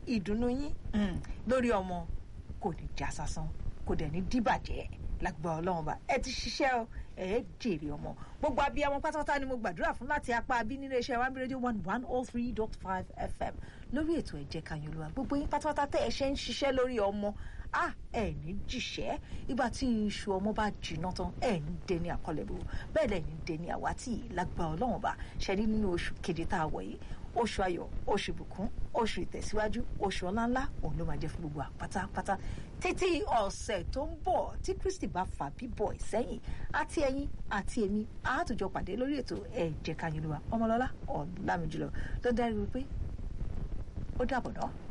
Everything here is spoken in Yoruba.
ìdùnnú yín lórí ọmọ kò ní já sásán kò dẹ̀ ní díbàjẹ́ lágbà ọlọ́run bá ẹ ti ṣiṣẹ́ o ẹ jèrè ọmọ gbogbo abiyamọ pátápátá ni mo gbàdúrà fún láti apá abí nínú iṣẹ́ one radio one one oh three dot five fm lórí ètò ẹ̀jẹ̀ kanyolúwa gbogbo yín pátápátá tẹ́ ẹ ṣe ń ṣiṣẹ́ lórí ọmọ a ẹ ní jìṣẹ́ ìgbà tí iṣu ọmọ bá jìnnà tán ẹ ní dẹni àkọlẹ̀bù bẹ́ẹ̀ lẹ̀ ní dẹni àwátì lágbà ọlọ́run bá ṣẹ́ni nínú oṣù keje tá a wọ̀ yìí oṣù ayọ̀ oṣù ìbùkún oṣù ìtẹ̀síwájú oṣù ọláńlá òun ló máa jẹ́ fún gbogbo àpátápátá títí ọ̀sẹ̀ tó ń bọ̀ tí kristi bá fà bíbọ̀ ìsẹ́yìn àti ẹ̀yin àti èmi àátòjọ pàdé lórí ètò ẹ̀jẹ̀ kanyinluwa ọmọlọ́lá ọ̀làmìjùlọ ló dárí wípé ó dàbọ̀ náà.